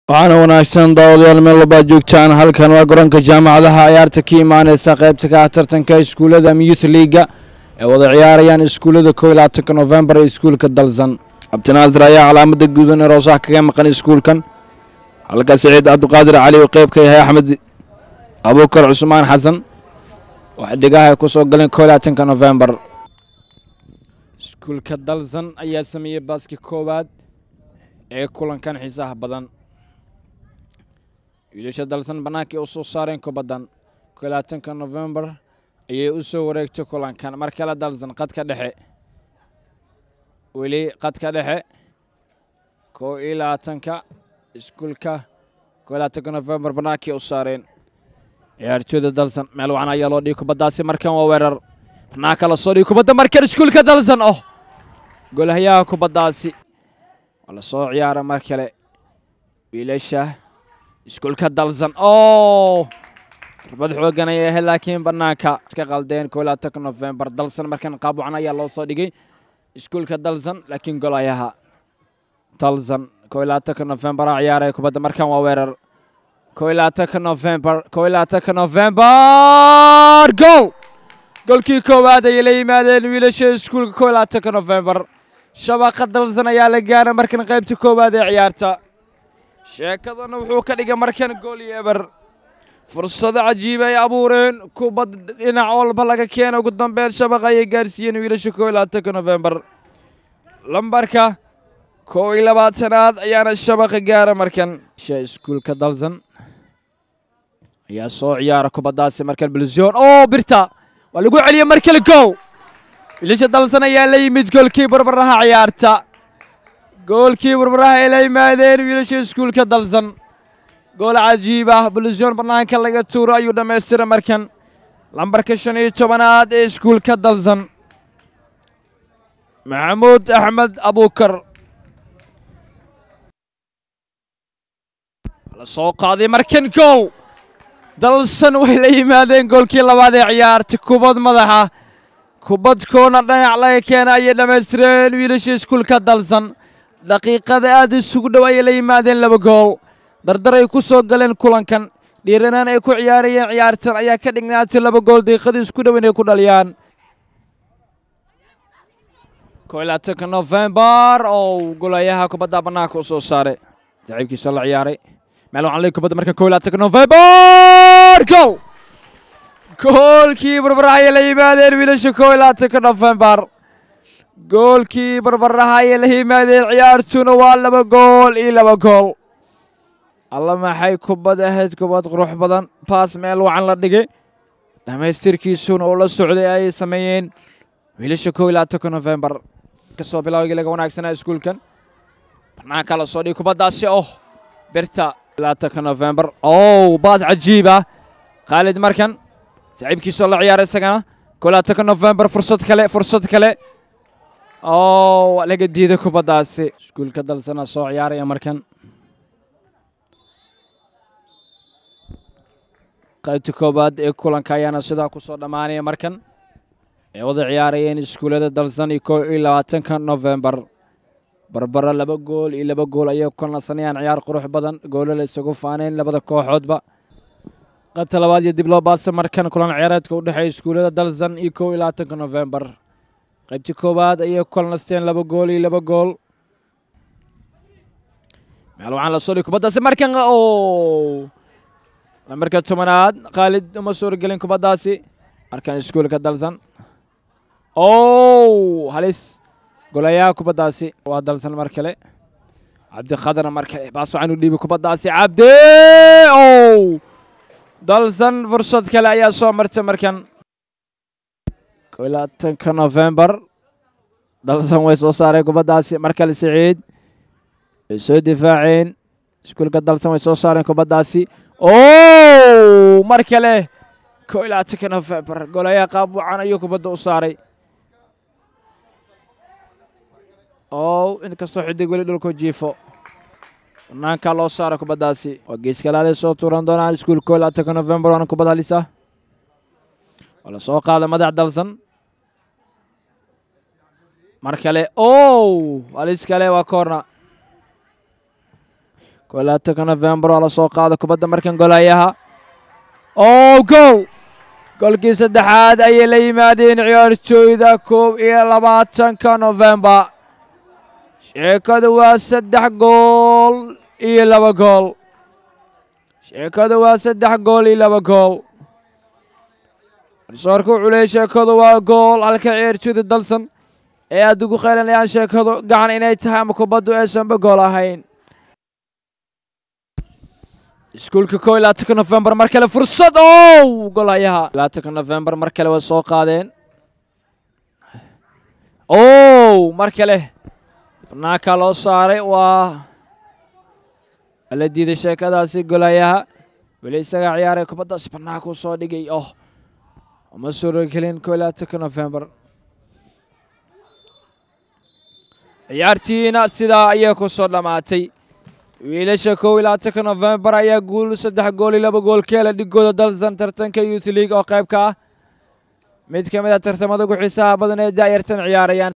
waxaana wanaagsan daawadayaal meel walbaad joogtaan halkan waa garoonka jaamacadaha ciyaarta ka imaaneysa qaybta ka ah tartanka iskuullada youth leaga ee wada ciyaarayaan iskuullada kow iyo labaatanka novembar ee iskuulka dalsan cabdinaasir ayaa calaamada guudan ee roosaha kaga maqan iskuulkan halka siciid cabdiqaadir cali uu qeyb ka yahay axmed abuukar cusmaan xasan waxdigaha ay ku soo galeen kow iyo labaatanka novembar iskuulka dalsan ayaa sameeyey baaski koowaad ee kulankan xiisaha badan wiilasha dalsan bannaankii u soo saareen kubaddan kow iyo labaatanka novembar ayay u soo wareegtay kulankan mar kale dalsan qadka dhexe weli qadka dhexe kow iyo labaatanka iskuulka kow iyo labaatanka novembar bannaankii u saareen ciyaartooyda dalsan meel wacan ayaa loo dhigi kubaddaasi markan waa weerar bannaanka la soo dhigi kubadda markan iskuulka dalsan oh golhayaha kubaddaasi waa la soo ciyaara mar kale wiilasha iskuulka dalsan o darbad xoogan ayay ahayd laakiin bannaanka iska qaldeen kow iyo labaatanka novembar dalsan markan qaab wacan ayaa loo soo dhigay iskuulka dalsan laakiin golayaha dalsan kow iyo labaatanka novembar a ciyaaraya kubadda markan waa weerar kow iyo labaatanka novembar kow iyo labaatanka novembar gool golkii koowaad ayay la yimaadeen wiilasha iskuulka kow iyo labaatanka novembar shabaqa dalsan ayaa la gaara markan qaybta koowaad ee ciyaarta sheekadana wuxuu ka dhigay markan gool iyo eber fursado cajiib ay abuureen kubad dhinac walba laga keena ugu dambeyn shabaqa ayay gaarsiiyeen wiilasha kow iyo labaatanka novembar lambarka kow iyo labaatanaad ayaana shabaqa gaara markan iskuulka dalsan ayaa soo ciyaara kubaddaasi markan bilzion oo birta waa lagu celiyey mar kale gow wiilasha dalsan ayaa la yimid goolkii barbaraha ciyaarta goolkii barbaraha ay la yimaadeen wiilasha iskuulka dalsan gool cajiib ah bilzion bannaanka laga tuuro ayuu dhammaystiray markan lambarka shan iyo tobanaad ee iskuulka dalsan maxamuud axmed abuukar la soo qaaday markan gool dalsan way la yimaadeen goolkii labaad ee ciyaarta kubad madaxa kubad koona dhinac laga keena ayay dhammaystireen wiilasha iskuulka dalsan daqiiqada aad isugu dhow ayay la yimaadeen laba gool dardar ay ku soo galeen kulankan dhiiranaan ay ku ciyaarayeen ciyaartan ayaa ka dhignaatay laba gool daqiiqadii isku dhow inay ku dhaliyaan kow iyo labaatanka novembar oo golayaha kubadda bannaanka u soo saaray saaxiibkiisa la ciyaaray meel waxaan leey kubadda marka kow iyo labaatanka novembar gool goolkii barbaraha ayay la yimaadeen wiilasha kow iyo labaatanka novembar goolkii barbaraha ayay la yimaadeen ciyaartuna waa laba gool iyo laba gool alla maxay kubad ahayd kubad qurux badan baas meel wacan la dhigay dhammaystirkiisuna oo la socday ayay sameeyeen wiilasha kow iyo labaatanka novembar kasoo bilaawgii laga wanaagsanaa iskuulkan bannaanka la soo dhigay kubaddaasi oh birta labaatanka novembar ow baas cajiib ah khaalid markan saaxiibkiisoo la ciyaaray isagana kow iyo labaatanka novembar fursad kale fursad kale oo laga diiday kubaddaasi iskuulka dalsana soo ciyaaraya markan qaybta koowaad ee kulanka ayaana sidaa ku soo dhammaanaya markan ay wada ciyaarayeen iskuullada dalsan iyo kow iyo labaatanka novembar barbaro laba gool iyo laba gool ayay ku nasanayaan ciyaar qurux badan goolala isagu faaneen labada kooxoodba qaybta labaad iyo dib loo baasa markan kulan ciyaareedka u dhexeeya iskuullada dalsan iyo kow iyo labaatanka novembar qaybtii koowaad ayay ku kalnasteen laba gool iyo laba gool meel waxaan la soo dhigi kubaddaasi markan o lambarka tobanaad khaalid uma suuragelin kubaddaasi markan iskuulka dalsan ow halis golayaha kubaddaasi waa dalsan mar kale cabdiqadarna mar kale baas waxaan u dhiibi kubaddaasi cabdi ow dalsan fursad kale ayaa soo martay markan kow iyo labaatanka novembar dalsan way soo saareen kubaddaasi mar kale siciid way soo difaaceen iskuulka dalsan way soo saareen kubaddaasi o mar kale kow iyo labaatanka novembar golayaha qaab wacan ayuu kubadda u saaray ow inkastoo xidig weli dhulku jiifo banaanka loo saara kubaddaasi waa geeskalaale soo tuuran doonaan iskuul kow iyo labaatanka novembar waana kubad halis ah waa la soo qaada madax dalsan mar kale ow halis kale waa koorna koo iyo labaatanka nofembar waa la soo qaada kubadda markan golayaha oo gool goolkii saddexaad ayay la yimaadeen ciyaartooyda koob iyo labaatanka nofembar sheekadu waa saddex gool iyo laba gool sheekadu waa saddex gool iyo laba gool garsoorka wuxuu leeyay sheekadu waa gool halka ciyaartooyda dalsan ee aad ugu qaylanayaan sheekadu gacan inay tahay ama kubaddu aysanba gool ahayn iskuulka koo iyo labaatanka nofembar mar kale fursad ow golayaha labaatanka nofembar mar kale way soo qaadeen ow mar kale banaanka loo saaray waa la diiday sheekadaasi golayaha weli isagaa ciyaaray kubaddaasi banaanka u soo dhigay oh uma suuragelin koo iyo labaatanka nofembar ciyaartiina sidaa ayay ku soo dhammaatay wiilasha kow iyo labaatanka nofembar ayaa guul saddex gool iyo laba gool ka hela dhigooda dalsan tartanka youth league oo qayb ka ah mid ka mid a tartamada ugu xiisaha badan ee daayartan ciyaarayaan